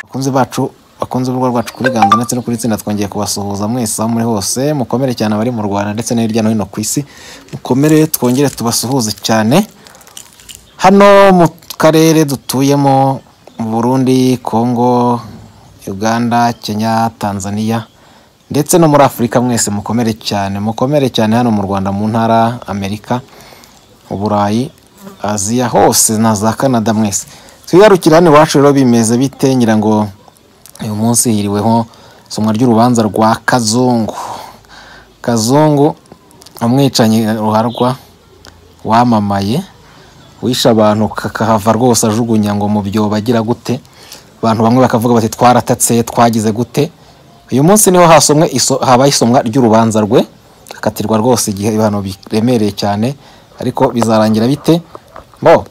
Bakunzi bacu, bakunze urubuga rwacu kuri Ganza ndetse no kuri Tsinda twongeye kubasuhuza mwese aho muri hose, mukomere cyane abari mu Rwanda ndetse no hirya no hino ku isi, mukomere twongere tubasuhuze cyane, hano mu karere dutuyemo mu Burundi, Congo, Uganda, Kenya, Tanzania ndetse no muri Afurika mwese mukomere cyane, mukomere cyane hano mu Rwanda, mu ntara, Amerika, Uburayi, Aziya hose na za Canada mwese. Twiyarukire hano iwacu rero bimeze bite ngira ngo uyu munsi hiriweho isomwa ry'urubanza rwa Kazungu. Kazungu umwicanyi ruharwa wamamaye wishe abantu kakahava rwose ajugunya ngo mu byobo agira gute abantu bamwe bakavuga bati twaratatse twagize gute uyu munsi niho hasomwe iso, habaye isomwa ry'urubanza rwe akatirwa rwose igihe ibihano biremereye cyane ariko bizarangira bite bo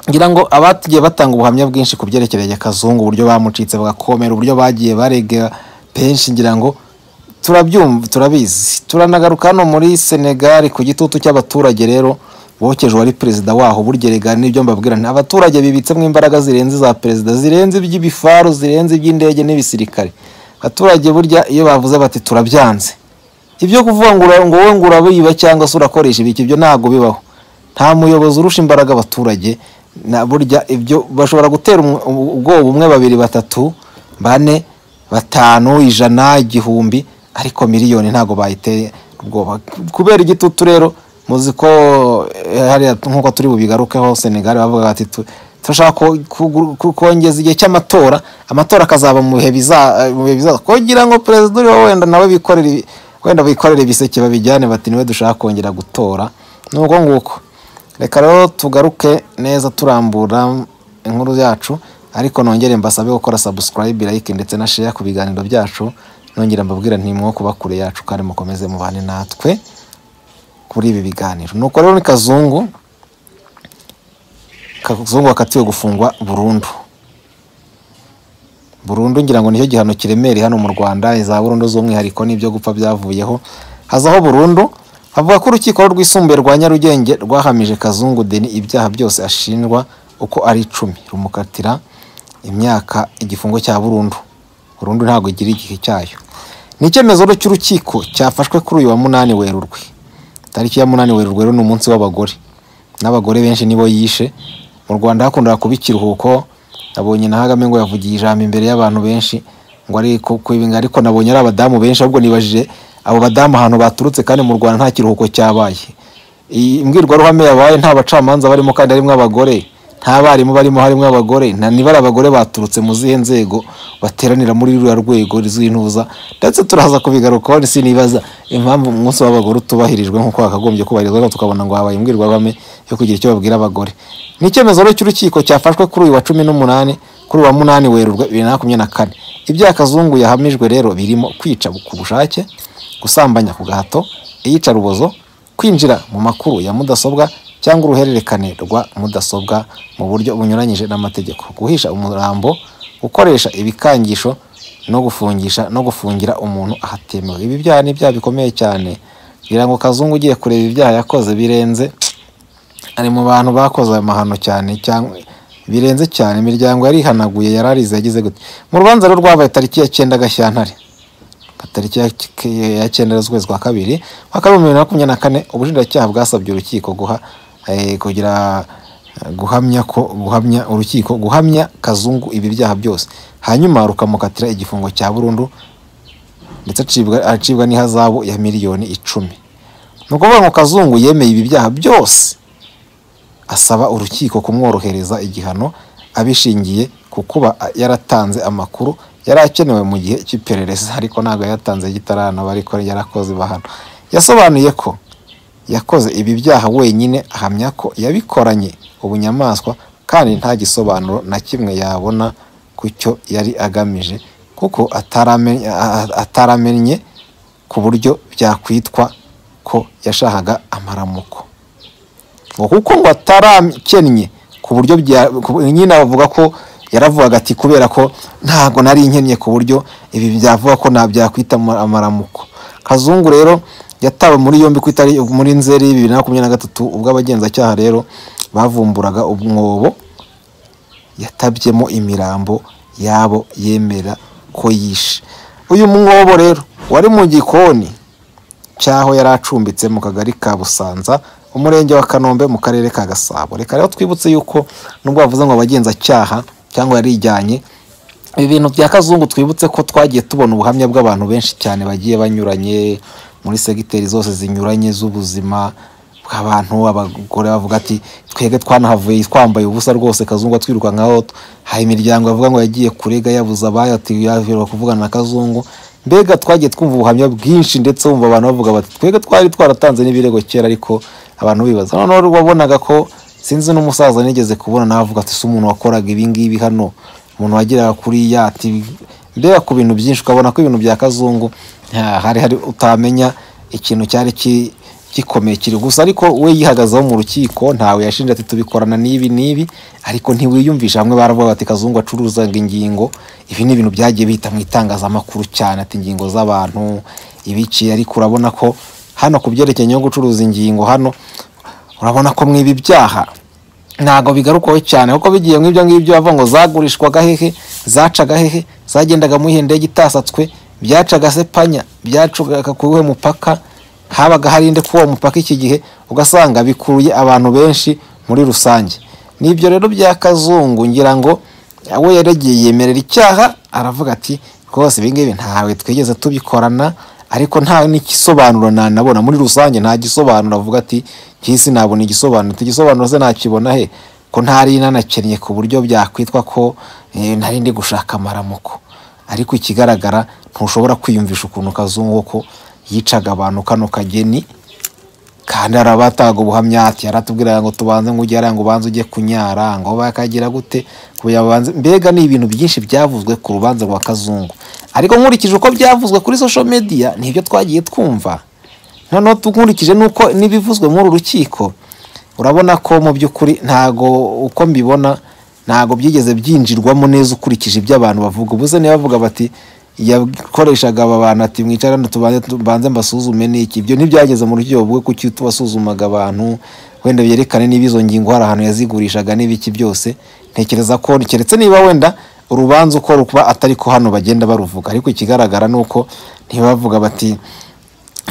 ngira ngo abagiye batanga ubuhamya bwinshi ku byerekereye kazungu uburyo bamucitse bagakomera uburyo bagiye barega benshi ngira ngo turabyumva turabizi turanagaruka hano muri senegali ku gitutu cy'abaturage rero bokejwe ari perezida waho burya rega n'ibyo mbabwira nti abaturage bibitsemo imbaraga zirenze za perezida zirenze iby'ibifaru zirenze iby'indege n'ibisirikare abaturage burya iyo bavuze bati turabyanze ibyo kuvuga ngo ura- ngo wowe ngo urabiba cyangwa se urakoresha ibiki ibyo ntabwo bibaho nta muyobozi urusha imbaraga abaturage na burya ibyo bashobora gutera umwe- ubwoba umwe babiri batatu bane batanu ijana igihumbi ariko miliyoni ntabwo bayiteye ubwoba kubera igitutu rero muzi ko eh, hariya nk'uko turi bubigarukeho senegali bavuga bati tu- turashaka ko- ku- ku- kongeza igihe cy'amatora amatora akazaba mu bihe biza- mu bihe bizaza kugira ngo perezida uriho wenda nawe bikorere ibi- wenda bikorere ibiseke babijyane bati niwe dushaka kongera gutora nuko nguko reka rero tugaruke neza turambura inkuru yacu ariko nongere mbasabe gukora subscribe like ndetse na share ku biganiro byacu nongera mbabwira ntimwo kuba kure yacu kandi mukomeze mubane natwe kuri ibi biganiro nuko rero ni kazungu kazungu wakatiwe gufungwa burundu burundu ngira ngo nicyo gihano kiremereye hano mu rwanda iza burundu z'umwihariko n'ibyo gupfa byavuyeho hazaho burundu avuga ko urukiko rwisumbuye rwa nyarugenge rwahamije kazungu deni ibyaha byose ashinjwa uko ari icumi rumukatira imyaka igifungo cya burundu burundu ntabwo igira igihe cyayo ni icyemezo rero cy'urukiko cyafashwe kuri uyu wa munani werurwe tariki ya munani werurwe rero ni umunsi w'abagore n'abagore benshi nibo yishe mu rwanda hakundaga kuba ikiruhuko nabonye na kagame ngo yavugiye ijambo imbere y'abantu benshi ngo ari ku ku ibi- ariko nabonye ari abadamu benshi ahubwo nibajije abo badamu ahantu baturutse kandi mu rwanda nta kiruhuko cyabaye iyi mbwirwaruhame yabaye nta bacamanza barimo kandi harimo abagore nta barimu barimo harimo abagore nta niba ari abagore baturutse mu zihe nzego bateranira muri ruriya rwego z'intuza ndetse turaza kubigarukaho ni sinibaza impamvu umunsi w'abagore utubahirijwe nk'uko wakagombye kubahirizwa ariko tukabona ngo habaye imbwirwaruhame yo kugira icyo babwira abagore ni icyemezo rero cy'urukiko cyafashwe kuri uyu wa cumi n'umunani kuri uyu wa munani werurwe bibiri na makumyabiri na kane ibyaha kazungu yahamijwe rero birimo kwica ku bushake gusambanya ku gahato iyicarubozo kwinjira mu makuru ya mudasobwa cyangwa uruhererekane rwa mudasobwa mu buryo bunyuranyije n'amategeko guhisha umurambo gukoresha ibikangisho no gufungisha no gufungira umuntu ahatemewe ibi byaha ni ibyaha bikomeye cyane ngira ngo kazungu ugiye kureba ibyaha yakoze birenze ari mu bantu bakoze ayo mahano cyane cyangwa birenze cyane imiryango yarihanaguye yararize yagize gute mu rubanza rwo rwabaye tariki ya cyenda gashyantare tariki ya- ya cyenda z'ukwezi kwa kabiri mwaka w'ibihumbi bibiri na makumyabiri na kane ubushinjacyaha bwasabye urukiko guha eh, kugira eh, guhamya ko guhamya urukiko guhamya kazungu ibi byaha byose hanyuma rukamukatira igifungo cya burundu ndetse acibwa acibwa n'ihazabu ya miliyoni icumi ni ukuvuga ngo kazungu yemeye ibi byaha byose asaba urukiko kumworohereza igihano abishingiye ku kuba yaratanze amakuru yari akenewe mu gihe cy'iperereza ariko ntabwo yayatanze gitaranaba ariko yarakoze bahano yasobanuye ko yakoze ibi byaha wenyine ahamya ko yabikoranye ubunyamaswa kandi nta gisobanuro na kimwe yabona ku cyo yari agamije kuko ataramenye, ataramenye ku buryo byakwitwa ko yashakaga amaramuko ngo kuko ngo atarakennye ku buryo bya ku- nyine avuga ko yaravugaga ati kubera ko ntabwo nari nkennye ku buryo ibi byavuga ko nta byakwita ama- amaramuko kazungu rero yatawe muri yombi ku itari muri nzeri bibiri na makumyabiri na gatatu ubwo abagenzacyaha rero bavumburaga umwobo yatabyemo imirambo y'abo yemera ko yishe uyu mwobo rero wari mu gikoni cy'aho yari acumbitse mu kagari ka busanza umurenge wa kanombe mu karere ka gasabo reka rero twibutse yuko nubwo bavuze ngo abagenzacyaha cyangwa yarijyanye ibi bintu bya kazungu twibutse ko twagiye tubona ubuhamya bw'abantu benshi cyane bagiye banyuranye muri segiteri zose zinyuranye z'ubuzima bw'abantu abagore bavuga ati twebwe twanahavuye twambaye ubusa rwose kazungu atwirukankaho hari imiryango yavuga ngo yagiye kurega yabuze abayatiwe yavirwa kuvugana na kazungu mbega twagiye twumva ubuhamya bwinshi ndetse wumva abantu bavuga bati twebwe twari twaratanze n'ibirego kera ariko abantu bibaza noneho wabonaga ko sinzi n'umusaza nigeze kubona nawe avuga ati si umuntu wakoraga ibi ngibi hano umuntu wageraga kuri yati mbega ku bintu byinshi ukabona ko ibintu bya kazungu nta- hari hari utamenya ikintu cyari ki- gikomeye kiri gusa ariko we yihagazeho mu rukiko ntawe yashinje ati tubikorana n'ibi n'ibi ariko ntiwiyumvisha hamwe baravuga bati kazungu acuruzaga ingingo ibi ni ibintu byagiye bihita mu itangazamakuru cyane ati ingingo z'abantu ibiki ariko urabona ko hano ku byerekeranye no gucuruza ingingo hano urabona ko mwiba ibyaha ntabwo bigarukwaho cyane kuko bigiye mu ibyo ngibyo bavuga ngo zagurishwaga hehe zacaga hehe zagendaga mu ihende gitasatswe byacaga se panya byacaga ku wuhe mupaka habaga hari inde kuri uwo mupaka iki gihe ugasanga bikuruye abantu benshi muri rusange ni ibyo rero bya kazungu ngira ngo we yaregeye yemerera icyaha aravuga ati rwose ibi ngibi ntawe twigeze tubikorana ariko nta n'igisobanuro nanabona muri rusange nta gisobanuro avuga ati cy'isi nabona igisobanuro igisobanuro se nakibona he ko ntari nanakennye ku buryo byakwitwa ko eh, ntari ndi gushaka amaramuko ariko ikigaragara ntushobora kwiyumvisha ukuntu kazungu ko yicaga abantu kano kageni kandi hari abataga ubuhamya ati yaratubwiraga ngo tubanze ngo ujye hariya ngo ubanze ujye kunyara ngo bakagira gute ngo yabanze mbega ni ibintu byinshi byavuzwe ku rubanza rwa kazungu ariko nkurikije uko byavuzwe kuri social media nibyo twagiye twumva noneho nkurikije nuko n'ibivuzwe muri uru rukiko urabona ko mu by'ukuri ntago uko mbibona ntago byigeze byinjirwamo neza ukurikije ibyo abantu bavuga ubuze niba bavuga bati yakoreshaga aba bantu ati mwicara hano tubanze tubanze mbasuzume n'iki ibyo ntibyageze mu rukiko bwe kuki tubasuzumaga abantu wenda byerekane niba izo ngingo hari ahantu yazigurishaga n'ibiki byose ntekereza ko keretse niba wenda urubanza uko rukuba atari ko hano bagenda baruvuga ariko ikigaragara ni uko ntibavuga bati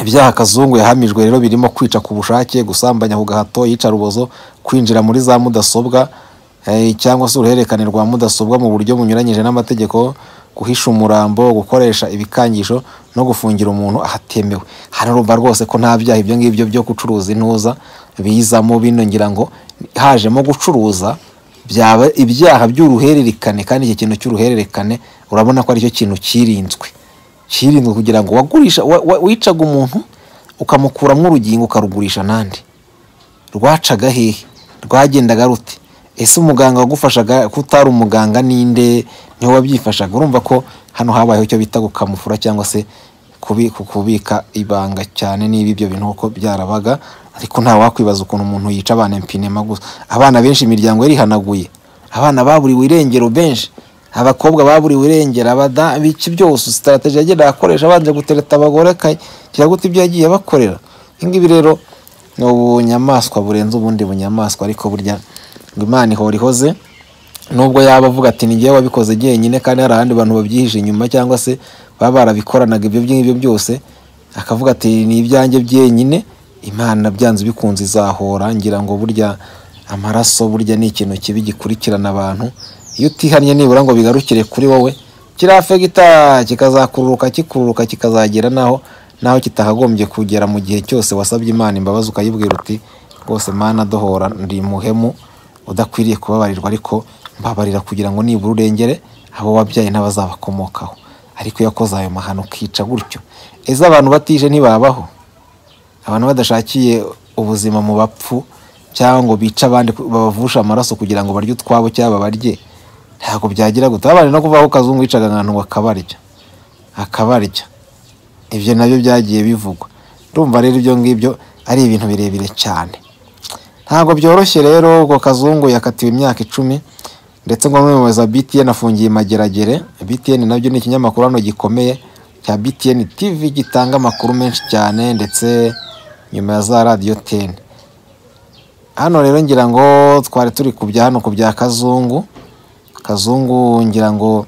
ibyaha kazungu yahamijwe rero birimo kwica ku bushake gusambanya ku gahato yica rubozo kwinjira muri za mudasobwa eh, cyangwa se uruhererekane rwa mudasobwa mu buryo bunyuranyije n'amategeko guhisha umurambo gukoresha ibikangisho no gufungira umuntu ahatemewe hanarumva rwose ko nta byaha ibyo ngibyo byo gucuruza intuza bizamo bino ngira ngo hajemo gucuruza byaba ibyaha by'uruhererekane kandi icyo kintu cy'uruhererekane urabona ko aricyo kintu cyirinzwe cyirinzwe kugira ngo wagurisha wa- wa- wicaga umuntu ukamukuramo urugingo ukarugurisha n'andi rwacaga hehe rwagendaga rute ese umuganga wagufashaga ko utari umuganga ninde niwe wabyifashaga urumva ko hano habayeho icyo bita gukamufura cyangwa se kubi- ku- kubika ibanga cyane niba ibyo bintu uko byarabaga ariko nta wakwibaza ukuntu umuntu yica abana mpinema gusa abana benshi imiryango yarihanaguye abana baburiwe irengero benshi abakobwa baburiwe irengero abada biki byose sitarategi yagenda akoresha abanje gutereta abagore akagira gute ibyo yagiye abakorera ibi ngibi rero ni ubunyamaswa burenze ubundi bunyamaswa ariko burya ngo imana ihora ihoze nubwo yaba avuga ati ni njyewe wabikoze njyenyine kandi hari abandi bantu babyihishe inyuma cyangwa se baba barabikoranaga ibyo ngibyo byose akavuga ati ni ibyanjye byenyine imana byanze bikunze izahora ngira ngo burya amaraso burya ni ikintu kibi gikurikirana abantu iyo utihannye nibura ngo bigarukire kuri wowe kiriya fegita kikazakururuka kikururuka kikazagera naho naho kitakagombye kugera mu gihe cyose wasabye imana imbabazi ukayibwira uti rwose mana dohora ndi muhemu udakwiriye kubabarirwa ariko mbabarira kugira ngo nibura urengere abo wabyaye n'abazabakomokaho ariko iyo wakoze ayo mahano ukica gutyo ese abantu batije ntibabaho abantu badashakiye ubuzima mu bapfu cyangwa ngo bice abandi babavushe amaraso kugira ngo barye utwabo cyangwa barye ntabwo byagira gute abandi no kuvaho kazungu yicaga ahantu bakabarya akabarya ibyo nabyo byagiye bivugwa ndumva rero ibyo ngibyo ari ibintu birebire cyane ntabwo byoroshye rero ubwo kazungu yakatiwe imyaka icumi ndetse ngo n'umuyobozi wa btn afungiye i mageragere btn nabyo ni ikinyamakuru hano gikomeye cya btn tv gitanga amakuru menshi cyane ndetse nyuma ya za radiyo teni hano rero ngira ngo twari turi ku bya hano ku bya kazungu kazungu ngira ngo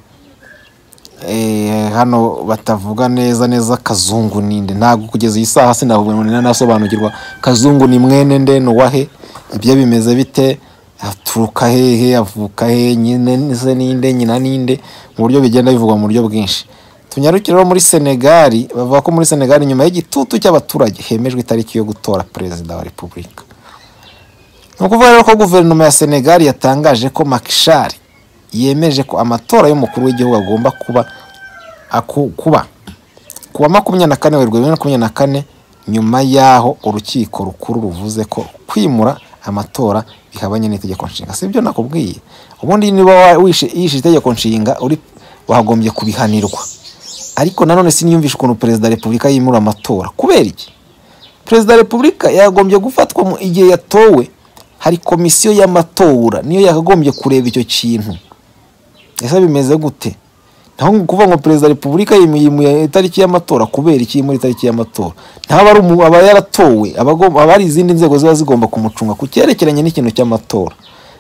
eh, hano batavuga neza neza kazungu ninde ntabwo kugeza iyi saha sinabona nasobanukirwa kazungu ni mwene nde ni uwahe ibyo bimeze bite aturuka hehe avuka he nyine se ninde nyina ninde mu buryo bigenda bivugwa mu buryo bwinshi tunyarukire rero muri senegali bavuga ko muri senegali nyuma y'igitutu cy'abaturage hemejwe itariki yo gutora perezida wa repubulika ni ukuvuga rero ko guverinoma ya senegali yatangaje ko makishari yemeje ko amatora y'umukuru w'igihugu agomba kuba aku- kuba ku wa makumyabiri na kane werurwe bibiri na makumyabiri na kane nyuma y'aho urukiko rukuru ruvuze ko kwimura amatora bihabanye n'itegeko nshinga si ibyo nakubwiye ubundi niba wa- wishe- yishe itegeko nshinga uri wagombye kubihanirwa ariko nanone siniyumvisha ukuntu perezida wa repubulika yimura amatora kubera iki perezida wa repubulika yagombye gufatwa mu igihe yatowe hari komisiyo y'amatora niyo yakagombye kureba icyo kintu ese bimeze gute naho ngo kuvuga ngo perezida wa repubulika yimuye itariki y'amatora kubera iki muri itariki y'amatora ntaba ari umu- aba yaratowe aba agomba- aba ari izindi nzego ziba zigomba kumucunga ku cyerekeranye n'ikintu cy'amatora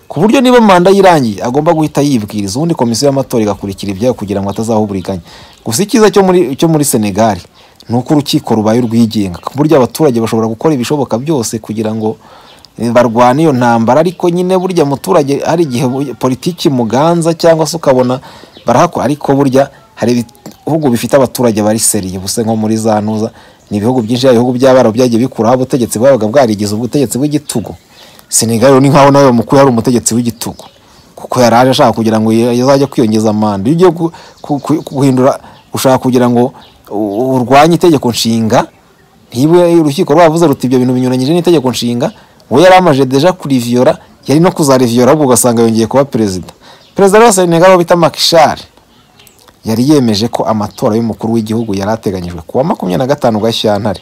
ku buryo niba manda yirangiye agomba guhita yibwiriza ubundi komisiyo y'amatora igakurikira ibyayo kugira ngo atazaho uburiganya gusa icyiza cyo muri cyo muri senegali ni uko urukiko rubaye urwigenga ku buryo abaturage bashobora gukora ibishoboka byose kugira ngo barwana iyo ntambara ariko nyine burya muturage hari igihe bu- politiki muganza cyangwa se ukabona barahakora ariko burya hari ibihugu bifite abaturage bari seriye ubuse nko muri za ntuza ni ibihugu byinshi yaba ibihugu by'abarabu byagiye bikuraho ubutegetsi bwabaga bwarigize ubutegetsi bw'igitugu senegal ni nkaho nawe mukuru yari umutegetsi w'igitugu kuko yari aje ashaka kugira ngo azajya kwiyongeza manda iyo ugiye gu- ku- ku- guhindura ushaka kugira ngo u- urwanye itegeko nshinga niba urukiko rwavuze ruti ibyo bintu binyuranyije n'itegeko nshinga we yari amaje deja kuriviyora yari no kuzariviyora ahubwo ugasanga yongeye kuba perezida perezida rero wa senegal uwo bita makishari yari yemeje ko amatora y'umukuru w'igihugu yari ateganyijwe ku wa makumyabiri na gatanu gashyantare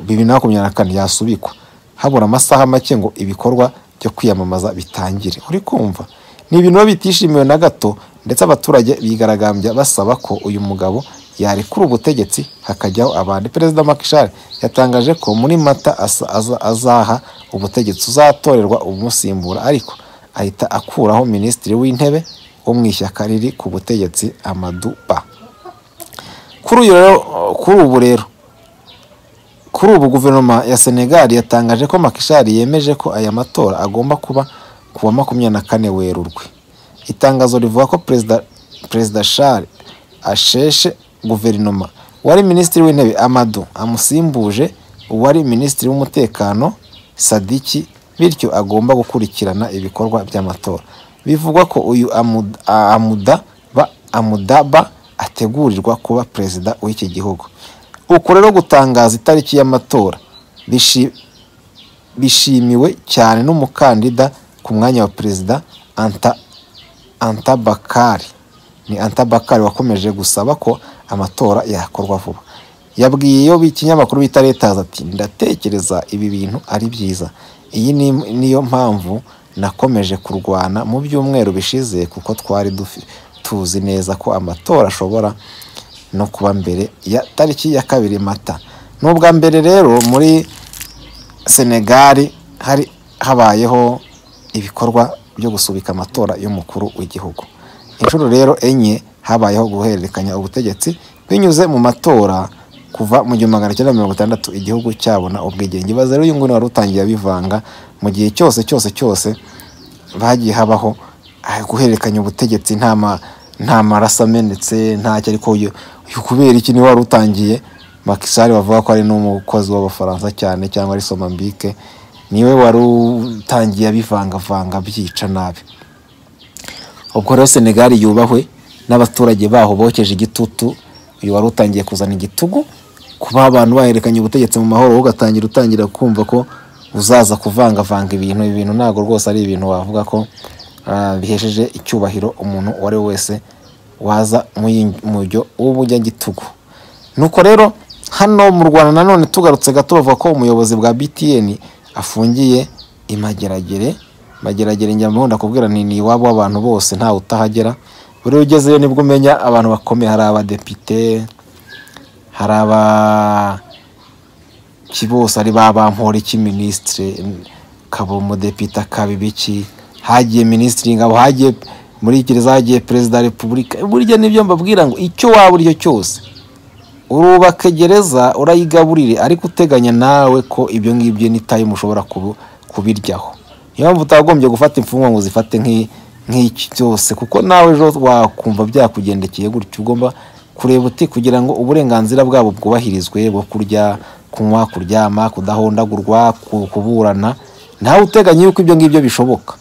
bibiri na makumyabiri na kane yasubikwa habura amasaha make ngo ibikorwa byo kwiyamamaza bitangire uri kumva ni ibintu biba bitishimiwe na gato ndetse abaturage bigaragambya basaba ko uyu mugabo yarekura ubutegetsi hakajyaho abandi perezida makishari yatangaje ko muri mata asa- aza- azaha ubutegetsi uzatorerwa umusimbura ariko ahita akuraho minisitiri w'intebe wo mu ishyaka riri ku butegetsi amaduba kuri uyu rero kuri ubu rero kuri ubu guverinoma ya senegali yatangaje ko makishari yemeje ko aya matora agomba kuba ku wa makumyabiri na kane werurwe itangazo rivuga ko perezida perezida shari asheshe guverinoma uwari minisitiri w'intebe amadu amusimbuje uwari minisitiri w'umutekano sadiki bityo agomba gukurikirana ibikorwa by'amatora bivugwa ko uyu Amu- amuda ba amudaba ategurirwa kuba perezida w'iki gihugu uku rero gutangaza itariki y'amatora bishi- bishimiwe cyane n'umukandida ku mwanya wa perezida anta anta bakari ni anta bakari wakomeje gusaba ko amatora yakorwa vuba yabwiye iyo ikinyamakuru bita letazi ati ndatekereza ibi bintu ari byiza iyi ni niyo mpamvu nakomeje kurwana mu byumweru bishize kuko twari dufi- tuzi neza ko amatora ashobora no kuba mbere ya tariki ya kabiri mata ni ubwa mbere rero muri senegali hari habayeho ibikorwa byo gusubika amatora y'umukuru w'igihugu inshuro rero enye habayeho guhererekanya ubutegetsi binyuze mu matora kuva mu gihumbi magana cyenda mirongo itandatu igihugu cyabona ubwigenge ibaze rero uyu nguyu wari utangiye abivanga mu gihe cyose cyose cyose bagiye habaho ah, guhererekanya ubutegetsi nta ma- nta maraso amenetse ntacyo ariko uyu- uyu kubera iki niwe wari utangiye makisari bavuga ko ari n'umukozi w'abafaransa cyane cyangwa ari somambike niwe wari utangiye abivangavanga abyica nabi ubwo rero senegali yubahwe n'abaturage baho bokeje igitutu uyu wari utangiye kuzana igitugu kuba abantu bahererekanya ubutegetsi mu mahoro wowe ugatangira utangira kumva ko uzaza kuvangavanga ibintu ibi bintu ntabwo rwose ari ibintu wavuga ko ah, bihesheje icyubahiro umuntu uwo ari we wese waza mujyo w'ubujyagitugu nuko rero hano mu rwanda nanone tugarutse gato bavuga ko umuyobozi bwa btn afungiye i mageragere mageragere njya mbunda kubwira ni ni iwabo w'abantu bose ntawe utahagera buri iyo ugezeyo nibwo umenya abantu bakomeye hari abadepite hari aba ki bose ari ba bampora iki minisitire kaba umudepite akaba ibiki hagiye minisitiri ingabo hagiye muri gereza hagiye perezida wa repubulika burya nibyo mbabwira ngo icyo waba uri cyo cyose urubaka gereza urayigaburire ariko uteganya nawe ko ibyo ngibyo ni time ushobora kubu- kubiryaho niyo mpamvu utagombye gufata imfungwa ngo zifate nk'i- nk'iki byose kuko nawe ejo wakumva byakugendekeye gutyo ugomba kureba uti kugira ngo uburenganzira bwabo bwubahirizwe bwo kurya kunywa kuryama kudahondagurwa ku- kuburana ntawe uteganya yuko ibyo ngibyo bishoboka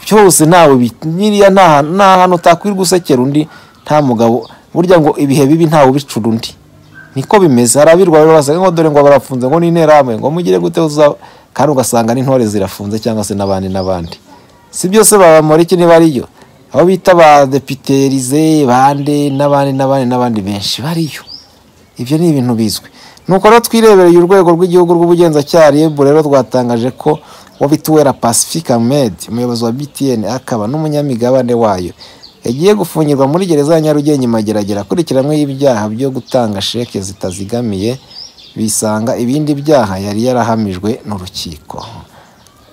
byose ntawe bi- nyiriya nta nta hantu utakwirirwa usekera undi nta mugabo burya ngo ibihe bibi ntawe ubicura undi niko bimeze hari abirwa rero basaga ngo dore ngo barafunze ngo ni interahamwe ngo mugire gute uza kandi ugasanga n'intore zirafunze cyangwa se n'abandi n'abandi si byose babamora iki niba ariyo abo bita ba deputerize bande n'abandi n'abandi n'abandi benshi bariyo ibyo ni ibintu bizwi nuko rero twirebereye urwego rw'igihugu rw'ubugenzacyaha rib rero rwatangaje ko wabituwera pacifique ahmed umuyobozi wa btn akaba n'umunyamigabane wayo yagiye gufungirwa muri gereza ya nyarugenge imageragera akurikiranywe ibyaha byo gutanga sheke zitazigamiye bisanga ibindi byaha yari yarahamijwe n'urukiko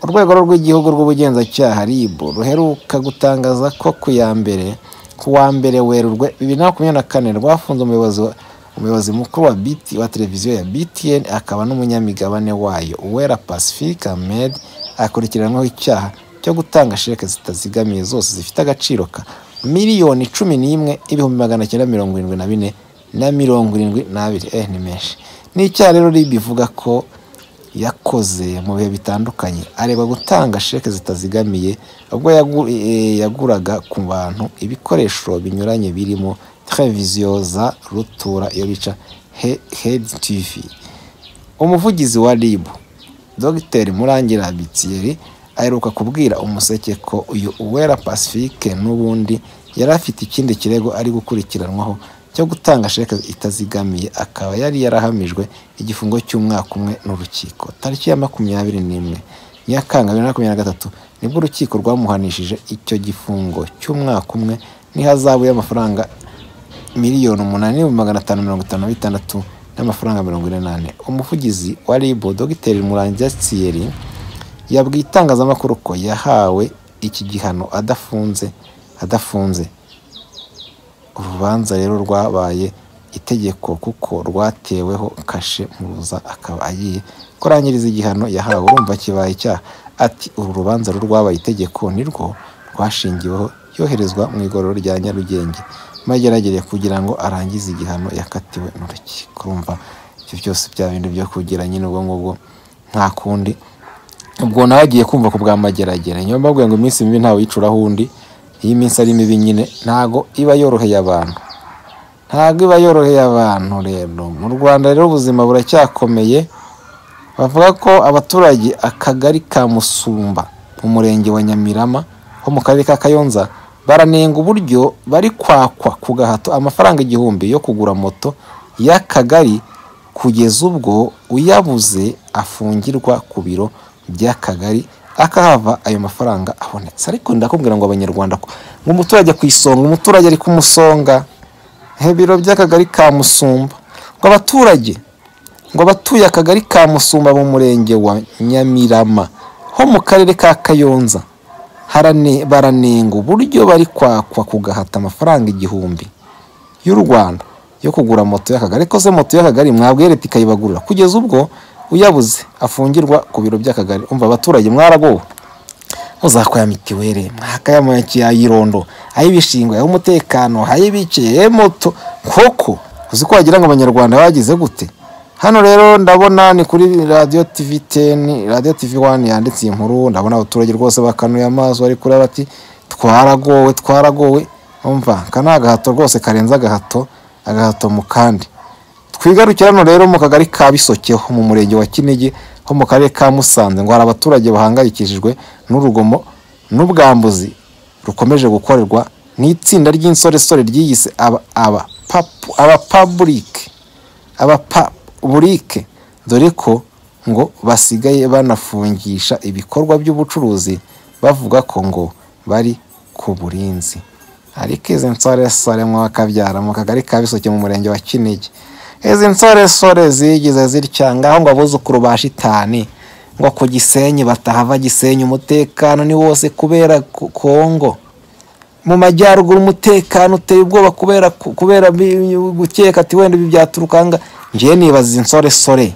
urwego rw'igihugu rw'ubugenzacyaha rib ruheruka gutangaza ko ku ya mbere ku wa mbere werurwe bibiri na makumyabiri na kane rwafunze umuyobozi wa- umuyobozi mukuru wa BT wa televiziyo ya btn akaba n'umunyamigabane wayo uwera pacifique ahmed akurikiranyweho icyaha cyo gutanga sheke zitazigamiye zose zifite agaciro ka miliyoni cumi n'imwe ibihumbi magana cyenda mirongo irindwi na bine na mirongo irindwi n'abiri eh ni menshi ni icyaha rero rib ivuga ko yakoze mu bihe bitandukanye areba gutanga sheke zitazigamiye ubwo yagu- eh, yaguraga ku bantu ibikoresho binyuranye birimo televiziyo za rutura iyo bica He- head tv umuvugizi wa rib dogiteri murangira abitiyeri aheruka kubwira umuseke ko uyu uwera pacifique n'ubundi yari afite ikindi kirego ari gukurikiranwaho cyo gutanga sheke itazigamiye akaba yari yarahamijwe igifungo cy'umwaka umwe n'urukiko tariki ya makumyabiri n'imwe nyakanga bibiri na makumyabiri na gatatu nibwo urukiko rwamuhanishije icyo gifungo cy'umwaka umwe n'ihazabu y'amafaranga miliyoni umunani n'ibihumbi magana atanu mirongo itanu na bitandatu n'amafaranga mirongo ine n'ane umuvugizi wa ribu dogiteri murangira siyeri yabwiye itangazamakuru ko yahawe iki gihano adafunze adafunze urubanza rero rwabaye itegeko kuko rwateweho kashe muruza akaba agiye kurangiriza igihano yahawe urumva kibaye icyaha ati uru rubanza rwo rwabaye itegeko nirwo rwashingiweho yoherezwa mu igororero rya nyarugenge maze yaragereye kugira ngo arangize igihano yakatiwe n'urukiko urumva ibyo byose bya bintu byo kugira nyine ubwo ngubwo nta kundi ubwo nawe agiye kumva ku bwa mageragere niyo mpamvu ngo iminsi mibi ntawe yicuraho undi iyo iminsi ari mibi nyine ntago iba yoroheye abantu ntabwo iba yoroheye abantu rero mu rwanda rero ubuzima buracyakomeye bavuga ko abaturage akagari ka musumba mu murenge wa nyamirama ho mu karere ka kayonza baranenga uburyo bari kwakwa ku gahato amafaranga igihumbi yo kugura moto y'akagari kugeza ubwo uyabuze afungirwa ku biro by'akagari akahava ayo mafaranga abonetse ariko ndakubwira ngo abanyarwanda ko- ngo umuturage ku isonga umuturage ari ku musonga ibiro by'akagari ka musumba ngo abaturage ngo abatuye akagari ka musumba mu murenge wa nyamirama ho mu karere ka kayonza harane- baranenga uburyo bari kwakwa ku gahato amafaranga igihumbi y'u rwanda yo kugura moto y'akagari ko se moto y'akagari mwabwe leta ikayibagurira kugeza ubwo uyabuze afungirwa ku biro by'akagari umva abaturage mwaragowe muzakwaya mitiweli mwakayamakiye ayirondo ayibishingwe ay'umutekano ayibikiye moto koko uzi ko wagira ngo abanyarwanda bagize gute hano rero ndabona ni kuri radiyo tivi teni radiyo tivi wani yanditse iyi nkuru ndabona abaturage rwose bakanuye amaso bari kureba bati twaragowe twaragowe umva aka ni agahato rwose karenze agahato agahato mu kandi twigarukira hano rero mu kagari ka bisokeho mu murenge wa kinigi ho mu karere ka musanze ngo hari abaturage bahangayikishijwe n'urugomo n'ubwambuzi rukomeje gukorerwa n'itsinda ry'insoresore ryiyise aba aba papu aba paburike abapaburike dore ko ngo basigaye banafungisha ibikorwa by'ubucuruzi bavuga ko ngo bari ku burinzi ariko izi nsoresore mwakabyara mu kagari ka bisoke mu murenge wa kinigi izi nsoresore zigize zitya ngaho ngo abuzukuru ba shitani ngo ku gisenyi batahava gisenyi umutekano ni wose kubera ku- kongo mu majyaruguru umutekano uteye ubwoba kubera ku- kubera bi- gukeka ati wenda ibi byaturukanga njyewe nibaza insoresore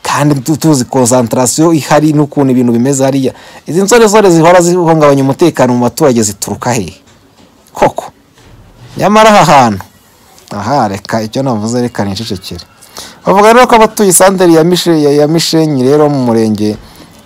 kandi tu- tuzi konsantarasiyo ihari n'ukuntu ibintu bimeze hariya izi nsoresore zihora zihungabanya umutekano mu baturage zituruka hehe koko nyamara aha hantu aha reka icyo navuze reka nicecekere bavuga rero ko abatuye isanderi ya Mishe- ya- ya mishenyi rero mu murenge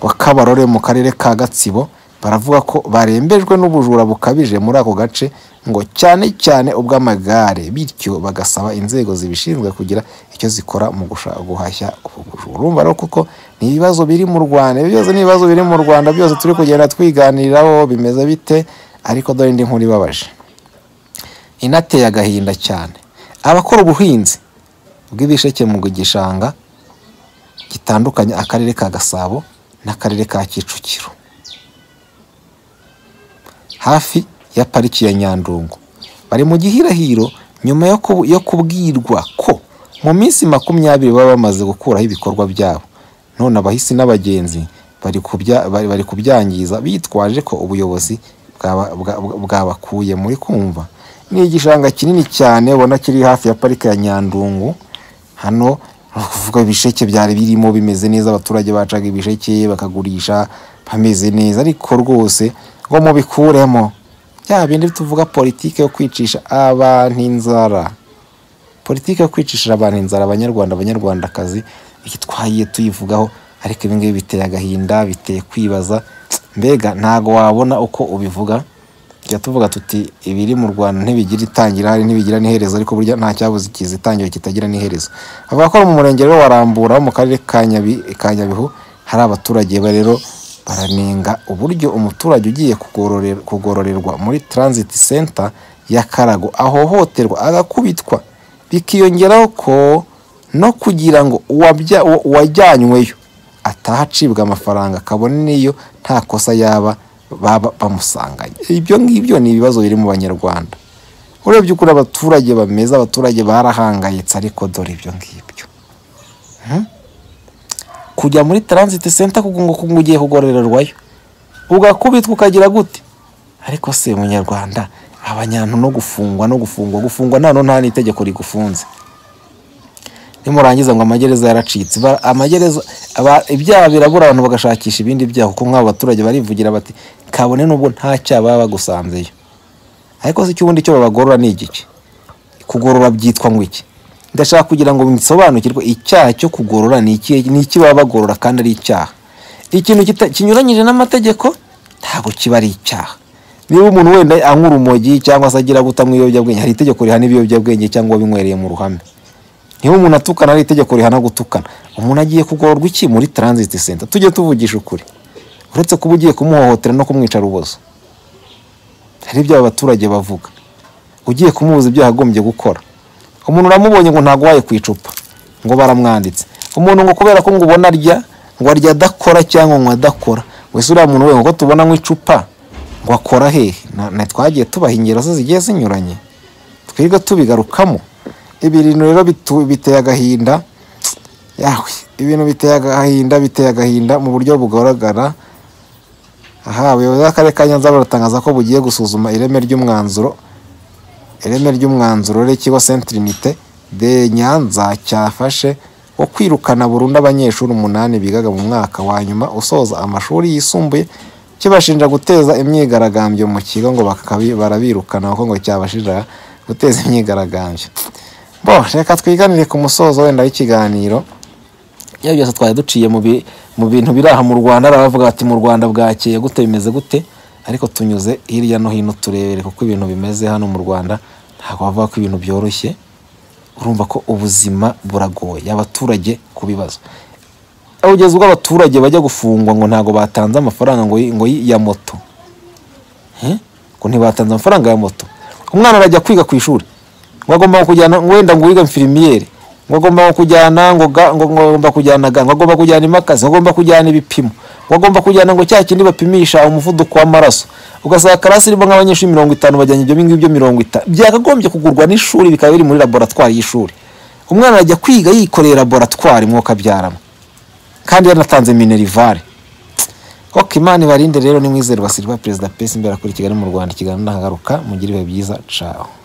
wa kabarore mu karere ka gatsibo baravuga ko barembejwe n'ubujura bukabije muri ako gace ngo cyane cyane ubw'amagare bityo bagasaba inzego zibishinzwe kugira icyo zikora mu gusha- guhashya ubu bujura urumva rero kuko ni ibibazo biri mu rwanda ibi byose ni ibibazo biri mu rwanda byose turi kugenda twiganiriraho bimeze bite ariko dore indi nkuru ibabaje inateye agahinda cyane abakora ubuhinzi bw'ibisheke mu gishanga gitandukanye akarere ka gasabo n'akarere ka kicukiro hafi ya pariki ya nyandungu bari mu gihirahiro nyuma yo kubu- yo kubwirwa ko mu minsi makumyabiri baba bamaze gukuraho ibikorwa byabo none abahisi n'abagenzi bari kubya- bari- bari kubyangiza bitwaje ko ubuyobozi bwaba- bwa- bwa- bwabakuye muri kumva ni igishanga kinini cyane ubona kiri hafi ya parike ya nyandungu hano ni ukuvuga ibisheke byari birimo bimeze neza abaturage bacaga ibisheke bakagurisha bameze neza ariko rwose ngo mubikuremo bya bindi tuvuga politiki yo kwicisha abantu inzara politiki yo kwicishira abantu inzara abanyarwanda abanyarwandakazi iki twagiye tuyivugaho ariko ibi ngibi biteye agahinda biteye kwibaza mbega ntago wabona uko ubivuga tujya tuvuga tuti ibiri mu rwanda ntibigira itangira hari ntibigira n'iherezo ariko burya nta cyabuze ikiza itangira kitagira n'iherezo avuga ko mu murenge rero wa rambura wo mu karere ka Nyabi- ka nyabihu hari abaturage ba rero baranenga uburyo umuturage ugiye kugororera- kugororerwa muri transit center y'akarago ahohoterwa agakubitwa bikiyongeraho ko no kugira ngo uwabya- uwa- uwajyanyweyo ataha acibwa amafaranga kabone n'iyo nta kosa yaba baba bamusanganye ibyo ngibyo ni ibibazo biri mu banyarwanda urebye ukuri abaturage bameze abaturage barahangayitse ariko dore ibyo ngibyo Hmm? kujya muri transit center kugira ngo ngo ugiye kugororerwayo ugakubitwa ukagira gute ariko se munyarwanda abanyantu no gufungwa no gufungwa gufungwa nano nta n'itegeko rigufunze nimurangiza ngo amagereza yaracitse Ba- amagereza aba- ibyaha birabura abantu bagashakisha ibindi byaha kuko nk'abo baturage barivugira bati kabone n'ubwo nta cyaha baba bagusanzeyo ariko se icy'ubundi cyo babagorora ni igiki kugorora byitwa ngo iki ndashaka kugira ngo nsobanukirwe icyaha cyo kugorora ni iki ni iki baba bagorora kandi ari icyaha ikintu kita- kinyuranyije n'amategeko ntabwo kiba ari icyaha niba umuntu wenda anywa urumogi cyangwa se agira guta mu ibiyobyabwenge hari itegeko rihana ibiyobyabwenge cyangwa wabinywereye mu ruhame niba umuntu atukana hari itegeko rihana gutukana umuntu agiye kugororwa iki muri transit center tujye tuvugisha ukuri uretse kuba ugiye kumuhohotera no kumwica ubuzo hari ibyo aba baturage bavuga ugiye kumubuza ibyo yagombye gukora umuntu uramubonye ngo ntago waye ku icupa ngo baramwanditse umuntu ngo kubera ko ngo ubona arya ngo arya adakora cyangwa ngo adakora wese uriya muntu we ngo ko tubona mu icupa ngo akora hehe Na- na twagiye tubaha ingero zo zigiye zinyuranye twiga tubigarukamo ibintu rero bitu- biteye agahinda yawe ibintu biteye agahinda biteye agahinda mu buryo bugaragara aha abayobozi b'akarere ka nyanza baratangaza ko bugiye gusuzuma ireme ry'umwanzuro ireme ry'umwanzuro w'ikigo sentirinite de nyanza cyafashe wo kwirukana burundu abanyeshuri umunani bigaga mu mwaka wa nyuma usoza amashuri yisumbuye kibashinja guteza imyigaragambyo mu kigo ngo bakabi- barabirukana kuko ngo cyabashinja guteza imyigaragambyo bo reka twiganire ku musozo wenda w'ikiganiro iyo byose twari duciye mu bi- mu bintu biri aha mu rwanda hari abavuga bati mu rwanda bwakeye gute bimeze gute ariko tunyuze hirya no hino turebere kuko ibintu bimeze hano mu rwanda ntabwo bavuga ko ibintu byoroshye urumva ko ubuzima buragoye abaturage ku bibazo ugeze ubwo abaturage bajya gufungwa ngo ntabwo batanze amafaranga ngo y- ngo y- ya moto Eh? ngo ntibatanze amafaranga ya moto umwana arajya kwiga ku ishuri ngo agomba kujyana ngo wenda ngo wiga mfirimiyeri ngo agomba kujyana ngo ga- ngo ngo agomba kujyana ga ngo agomba kujyana imakazi ngo agomba kujyana ibipimo ngo agomba kujyana ngo cya kindi bapimisha umuvuduko w'amaraso ugasanga karasi irimo nk'abanyeshuri mirongo itanu bajyanye ibyo ngibyo mirongo itanu byakagombye kugurwa n'ishuri bikaba biri muri laboratwari y'ishuri umwana arajya kwiga yikoreye laboratwari mwuka abyaramo kandi yanatanze minerivare koko imana ibarinde rero nimwizerwa silva perezida pesi imbere kuri kigali mu rwanda ikiganiro ndahagaruka mugire ibihe byiza caho